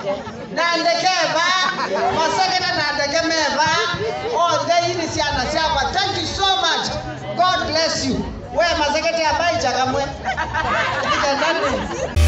nandekeva masekete nandekemeva othe ini ciana ciakwa thank you so much god bless you we masekete ambaija kamwe ikenani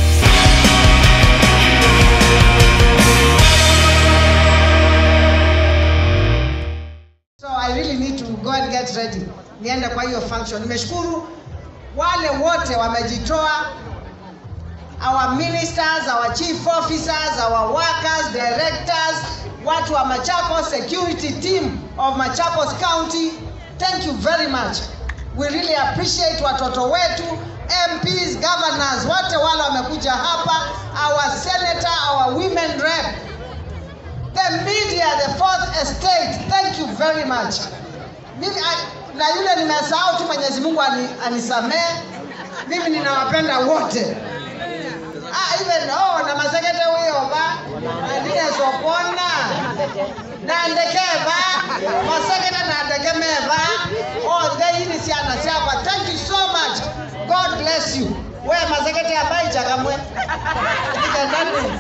so i really need to go and get ready niende kwa hiyo function nimeshukuru wale wote wamejitoa our ministers our chief officers our workers directors watu wa machakos security team of machakos county thank you very much we really appreciate watoto wetu mps governors wote wale wamekuja hapa our senator our women rep the media the fourth estate thank you very much mimi a- na yule nimesahau tu mwenyezi mungu ani, anisamee mimi ninawapenda wote ah, even oh, na masekete huyo ba andine sopona nandekeva masekete nandekemeva othe ini ciana ciakwa thank you so much god bless you we masekete ambaija kamwe ikenani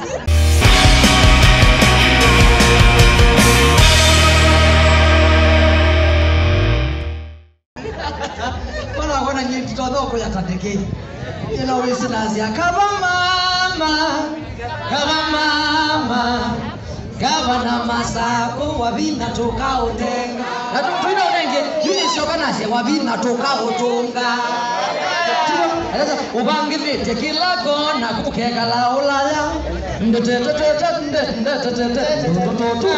Bwana wana nyinyi tutodhoko ya tandeke. Ina wisi nazia kama mama. Kama mama. Gavana masako wabina toka utenga. Na tupina unenge yuni shoka nase wabina toka utunga. Eleza ubangithite kila kona kukeka la ulaya. Ndetetetete ndetetetete ndetetetete.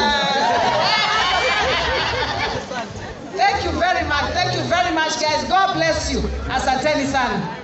Thank you very much. Thank you very much, guys. God bless you. Asanteni sana.